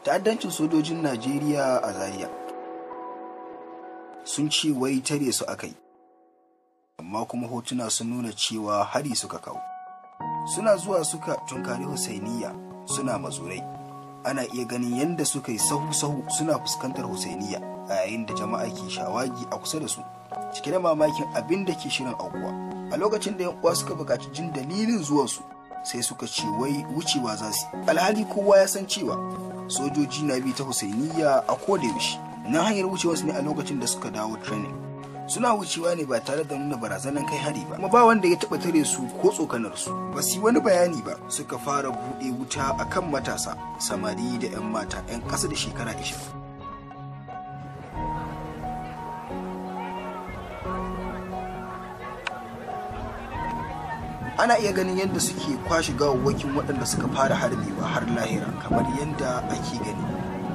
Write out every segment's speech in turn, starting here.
ta'addancin sojojin najeriya a zaria sun ce wai tare su aka yi amma kuma hotuna sun nuna cewa hari suka kawo suna zuwa suka tunkari husainiya suna mazurai ana iya ganin yadda suka yi sahu-sahu suna fuskantar husainiya a yayin da jama'a ke shawagi a kusa da su cike da mamakin abin da ke shirin aukuwa a lokacin da yan uwa suka buƙaci jin dalilin zuwansu sai suka ce wai wucewa za su alhali kowa ya san cewa sojoji na bi ta husainiya a koda yaushe na hanyar wucewarsu ne a lokacin da suka dawo training suna wucewa ne ba tare da nuna barazanar kai hari ba kuma ba wanda ya taba tare su ko tsokanar su ba su wani bayani ba suka fara buɗe wuta akan matasa samari da 'yan mata 'yan ƙasa da shekara 20 ana iya ganin yadda suke kwashe gawawwakin waɗanda suka fara harbewa har lahira kamar yadda ake gani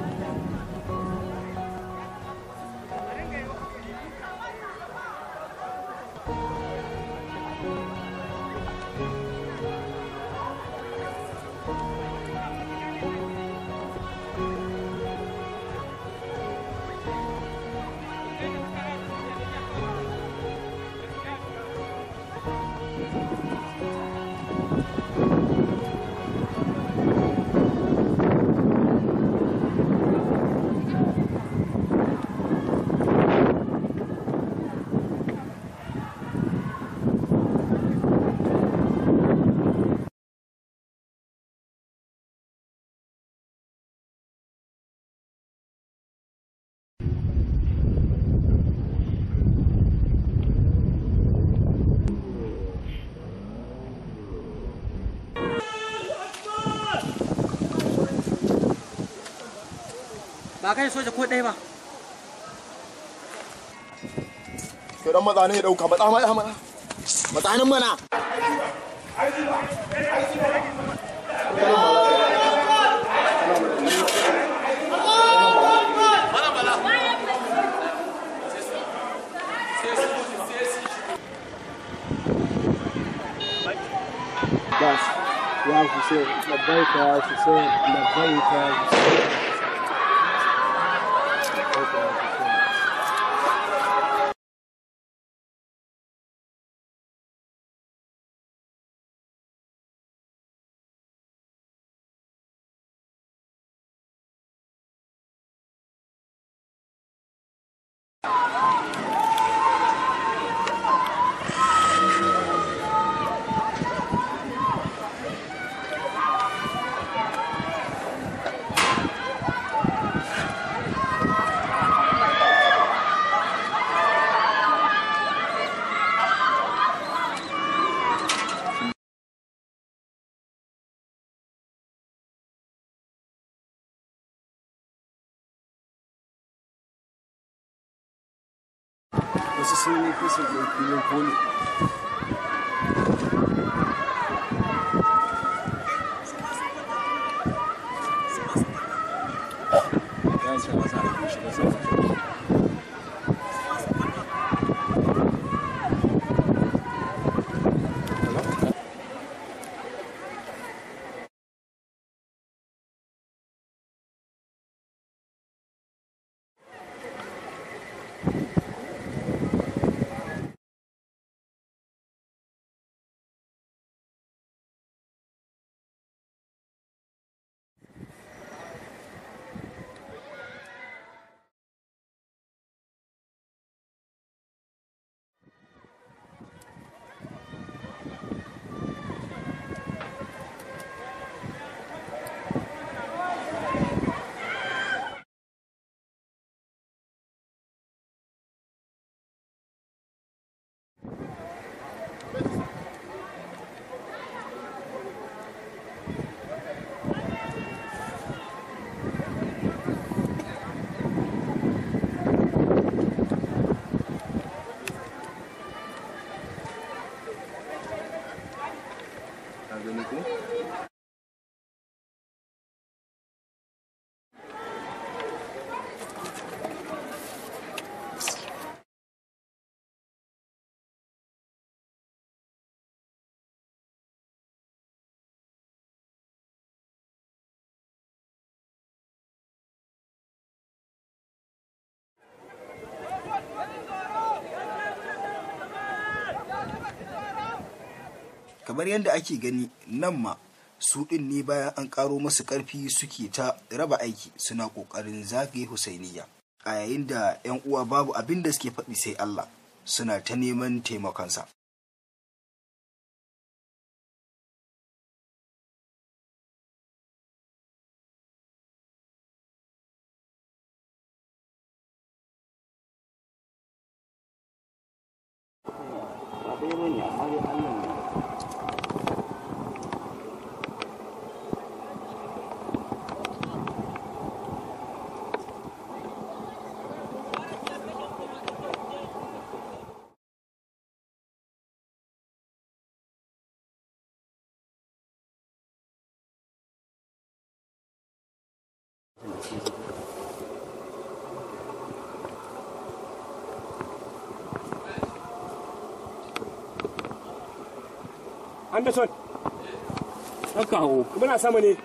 ba kai soja ko ɗaya ba to dan maza ne ya dauka matsa matsa matsa matsanin mana بس يا حسين لبيك يا حسين لبيك يا حسين لبيك يا حسين wasu sun yi kusa da filin polo ya ce masa a shiga sama kamar yadda ake gani nan ma su ɗin ne bayan an ƙaro masu ƙarfi suke ta raba aiki suna ƙoƙarin zagaye husainiya a yayin da 'yan uwa babu abin da suke faɗi sai Allah suna ta neman taimakonsa. Anderson. Haka hau. Muna sama ne.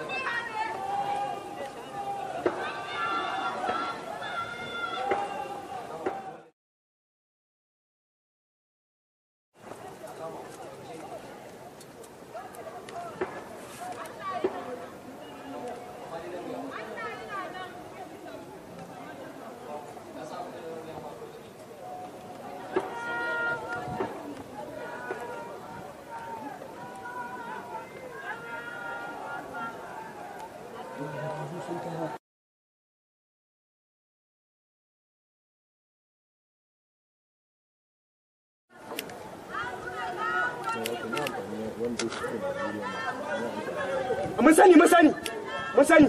Mun sani, mun sani. Mun sani.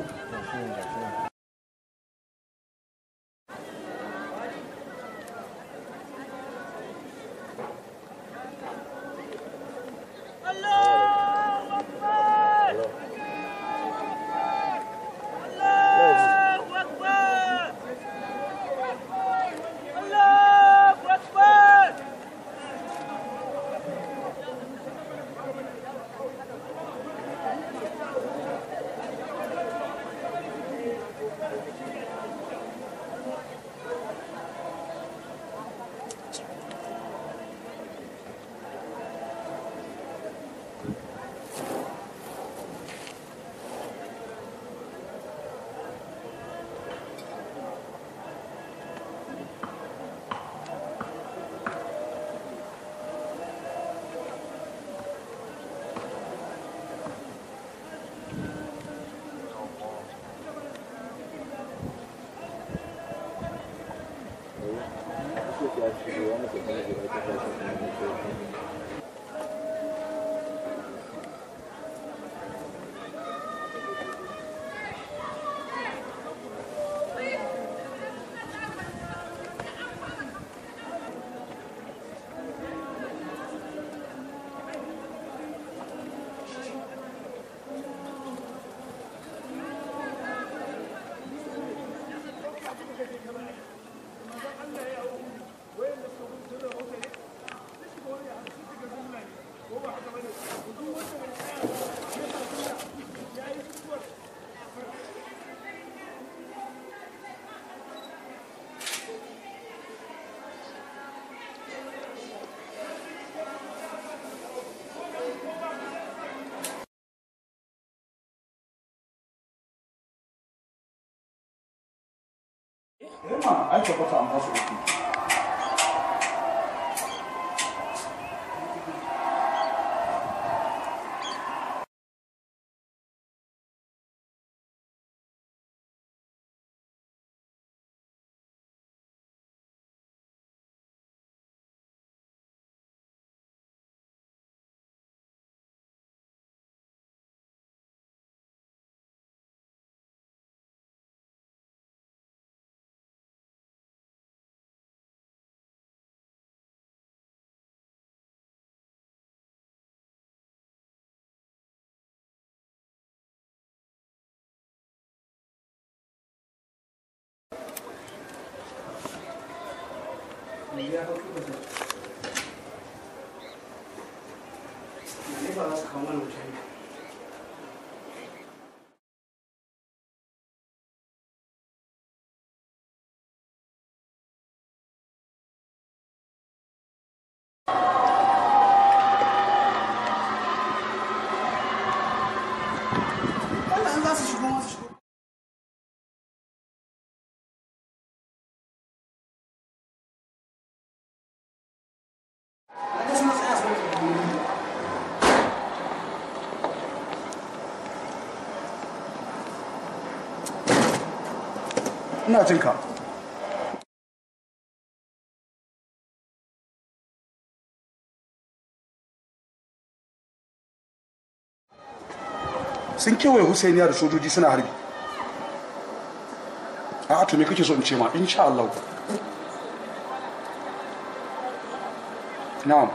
Ai tabbata an basu uku. ina jin ka sun kewaye husainiya da sojoji suna harbi a to me kake so in ce ma insha Allah na'am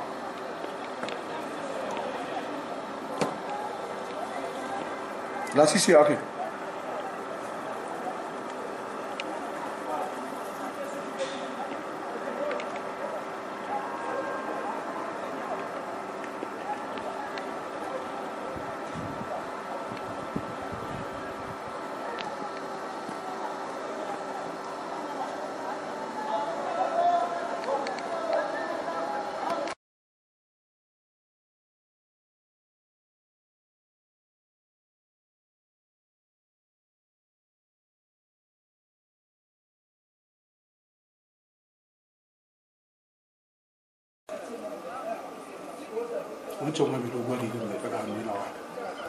lasisi ya kai wancan wani dogon rigar mai ɗaga hannu yana waka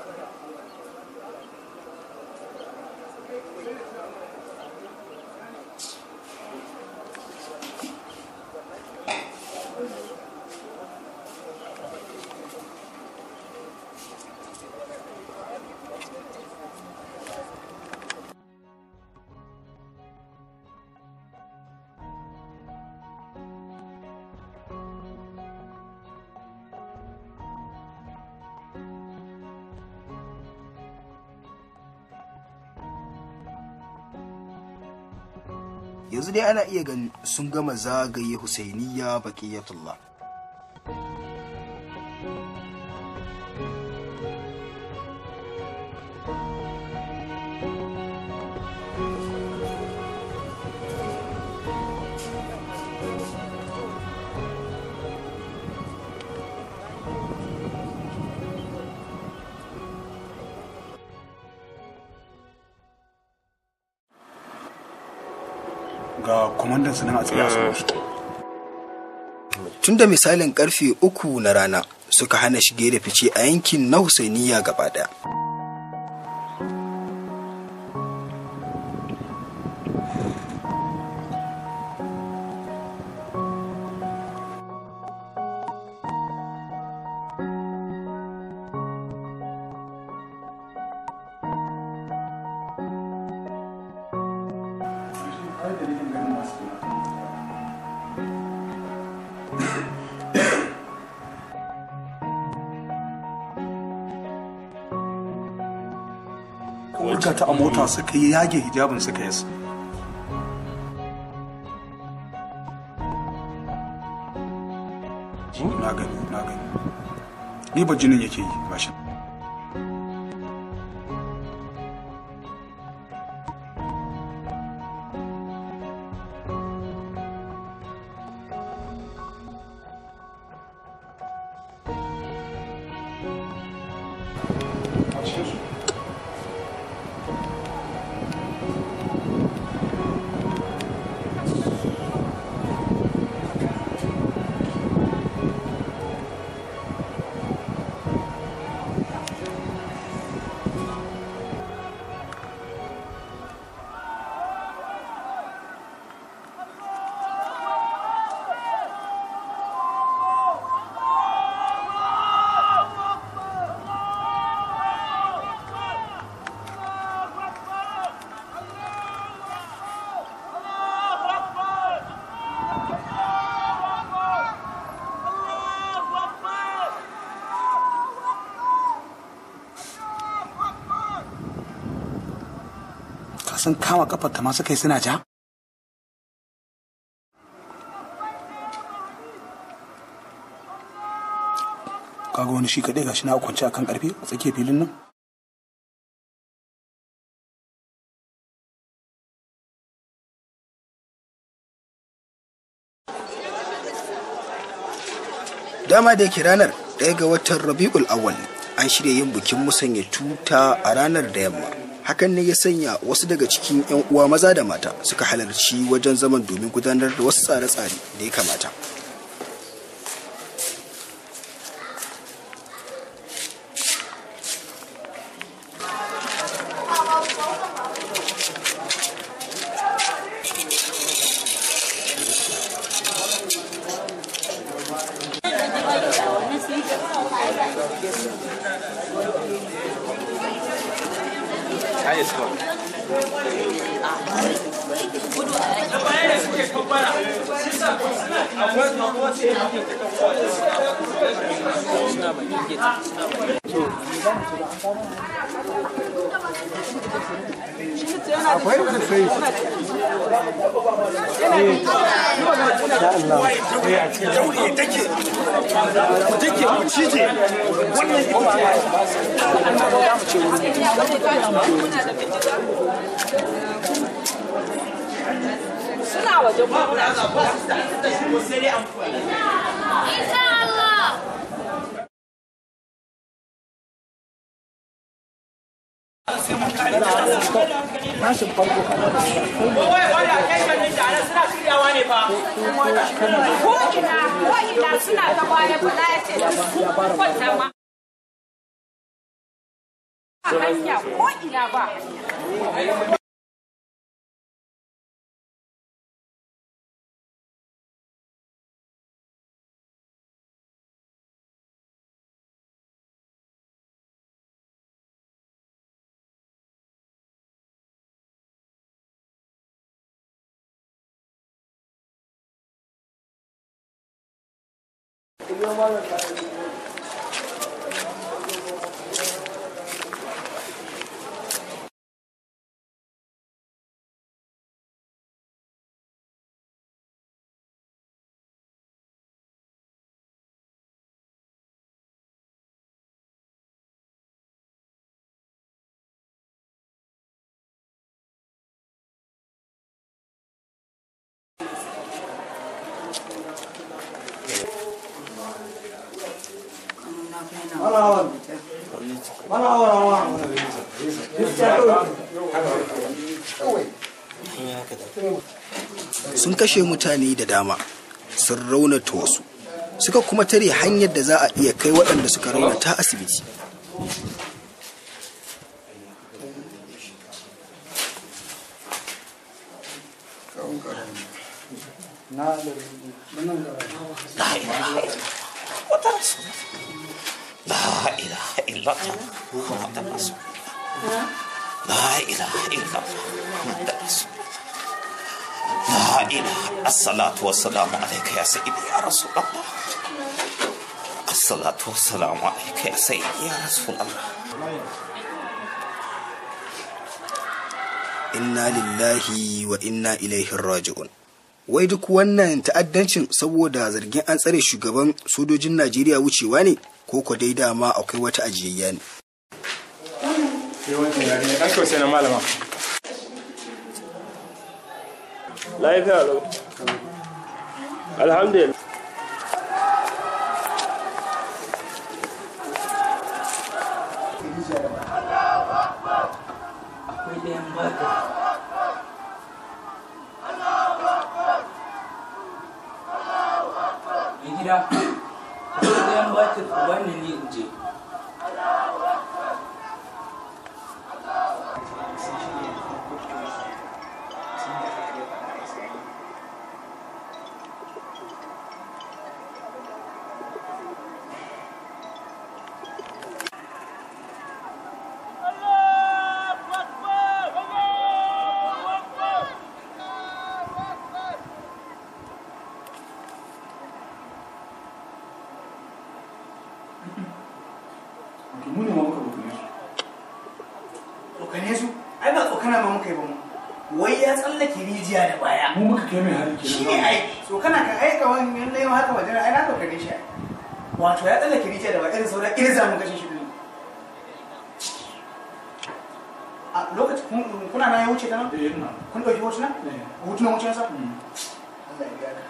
yanzu dai ana iya ganin sun gama zagaye husainiya baqiyatullah ga kwamandan su nan a tsaye a saman su tun da misalin karfe uku na rana suka hana shige da fice a yankin na husainiya gaba daya wurga ta a mota suka yi yage hijabin suka yasa na gani na gani ni ba jinin yake yi ba shi a cikin su ka san kama kafar ta ma suka yi suna ja kaga wani shi kaɗai gashi na kwance akan karfe a tsakiyar filin nan dama da yake ranar ɗaya ga watan rabi'ul awwal an shirya yin bikin musanya tuta a ranar da yamma hakan ne ya sanya wasu daga cikin 'yan uwa maza da mata suka halarci wajen zaman domin gudanar da wasu tsare-tsare da ya kamata suna waje kuma Insha Allah. ko ina ko ina suna ta baya bala ya ce sun kwanta ma a hanya ko ina ba sun kashe mutane da dama sun raunata wasu suka kuma tare hanyar da za a iya kai waɗanda suka raunata asibiti لا إله إلا الله محمد رسول الله لا إله إلا الله محمد رسول الله لا إله الصلاة والسلام عليك يا سيدي يا رسول الله الصلاة والسلام عليك يا سيدي يا رسول الله inna lillahi wa inna ilaihi raji'un wai duk wannan ta'addancin saboda zargin an tsare shugaban sojojin najeriya wucewa ne ko ko dai dama akwai wata ajiyayya ne yawancin yare ne ɗan sosai na malama lafiya lau alhamdulillah Mai gida, akwai ɗayan batir wani ne in je. mu ne ma muka bukune su tsokane su ai ba tsokana ma muka yi ba mu wai ya tsallake rijiya da baya mu muka kai mai hari shi kenan ne ai tsokana ka aika wani yan laima haka wajen ai na tsokane shi ai wato ya tsallake rijiya da baya irin sauran irza mu kashe shi din a lokacin kun- kuna na ya wuce ta nan eh ina kun ɗauki hotuna eh hotunan wuce sa mm. Allah ya biya ka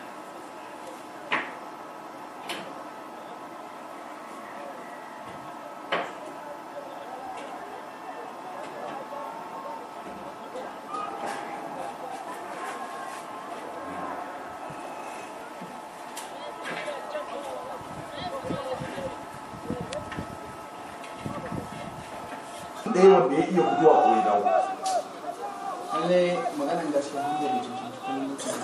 ɗaya wanda ya iya guduwa ko ya dawo lallai maganan gaskiya mun da cikin cikin mutane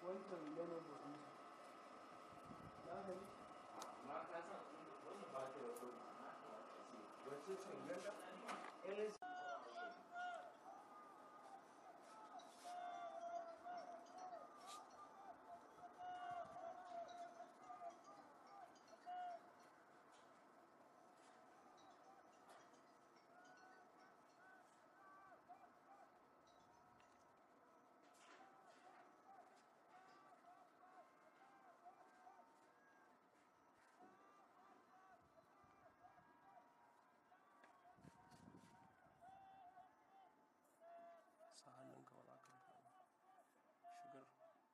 wancan ganin da kuma za ka yi amma ka san wannan ba ta da kudi wacce ce ganda sa hannunka ba za ka rufa ba shigar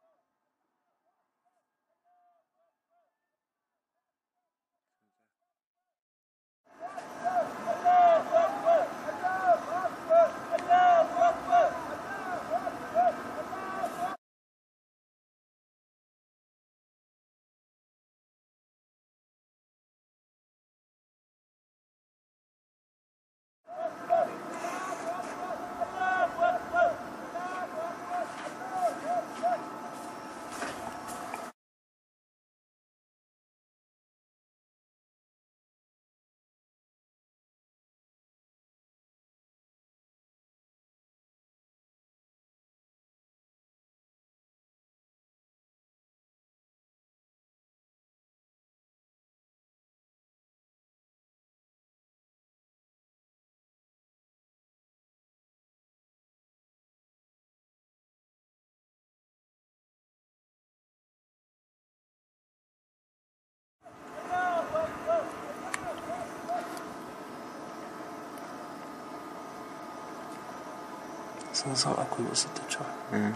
sun san akwai wasu ta cewa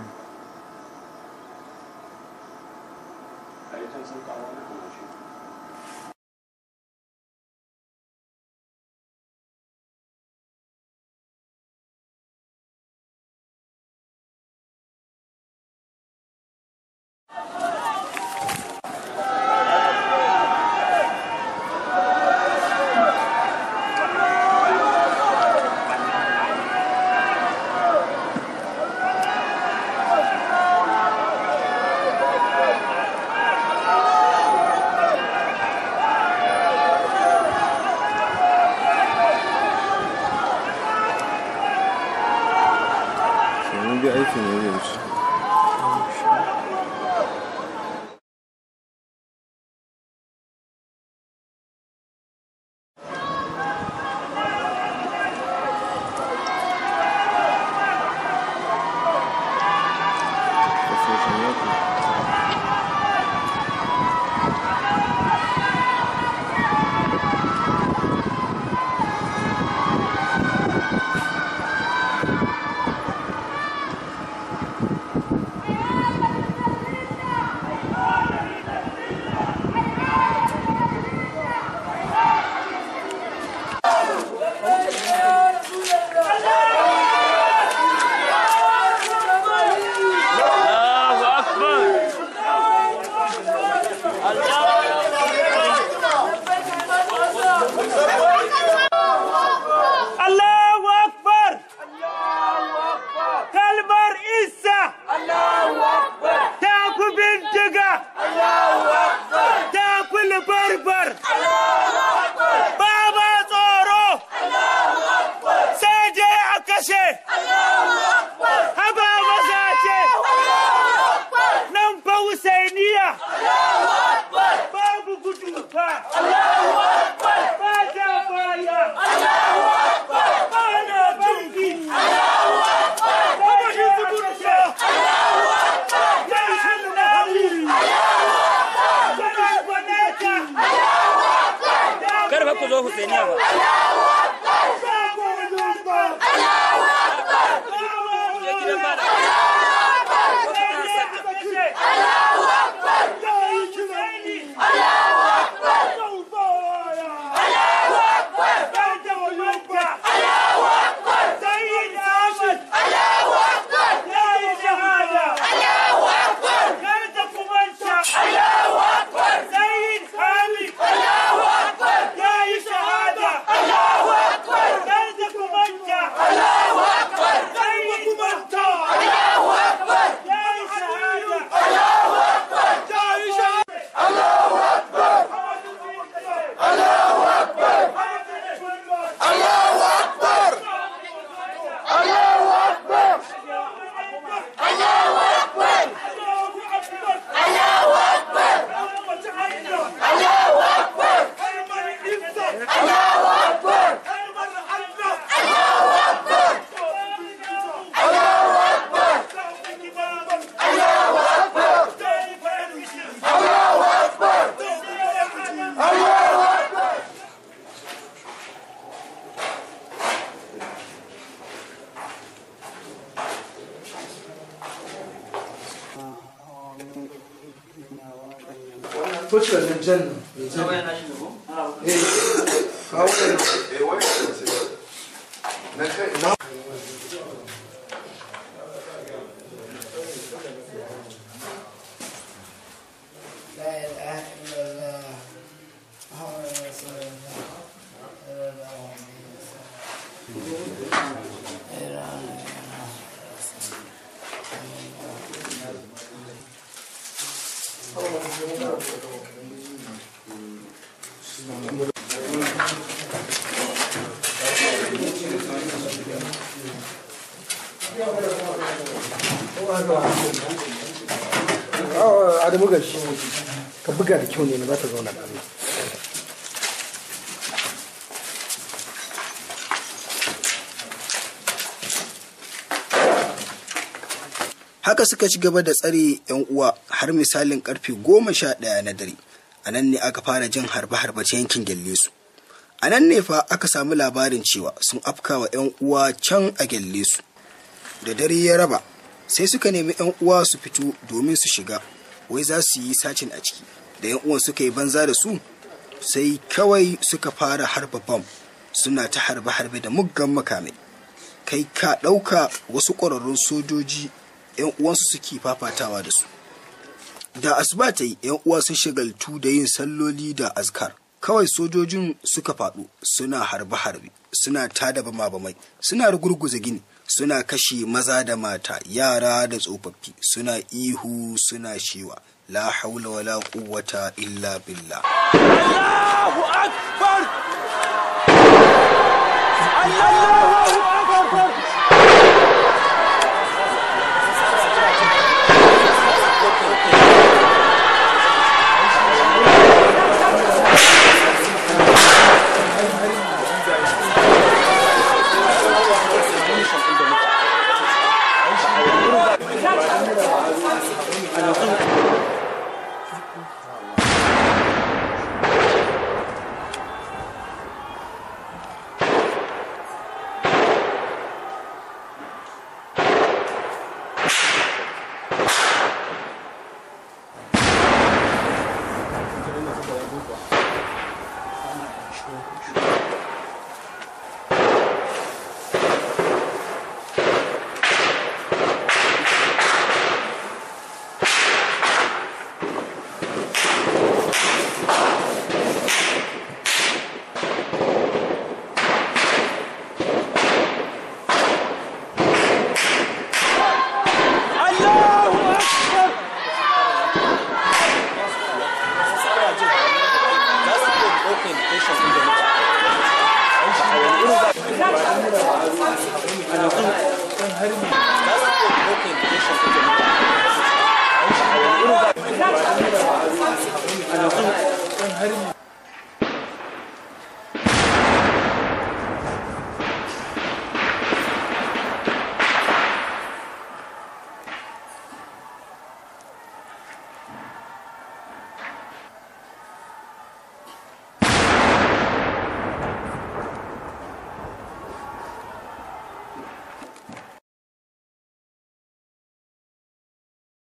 Sannan bir aikin ne yanzu. toci wannan jan nan mai jan eh kawo ne eh wai na kai na Adamu gashi ka buga da kyau ne na za ta zauna da Allah. haka suka ci gaba da tsare 'yan uwa har misalin karfe goma sha ɗaya na dare a nan ne aka fara jin harbe-harbe ta yankin gyalle su a nan ne fa aka samu labarin cewa sun afkawa 'yan uwa can a gyalle su da dare ya raba sai suka nemi 'yan uwa su fito domin su shiga wai za su yi sacin a ciki da 'yan uwan suka yi banza da su sai kawai suka fara harba bam suna ta harbe-harbe da muggan makamai kai ka ɗauka wasu ƙwararrun sojoji 'yan uwansu suke fafatawa da su da asuba ta yi 'yan uwa sun shagaltu da yin salloli da azkar kawai sojojin suka faɗo suna harbe-harbe suna tada bama-bamai suna rugurguza gini suna kashe maza da mata yara da tsofaffi suna ihu suna shewa la haula wala quwwata illa billah Allahu akbar Allahu akbar harbi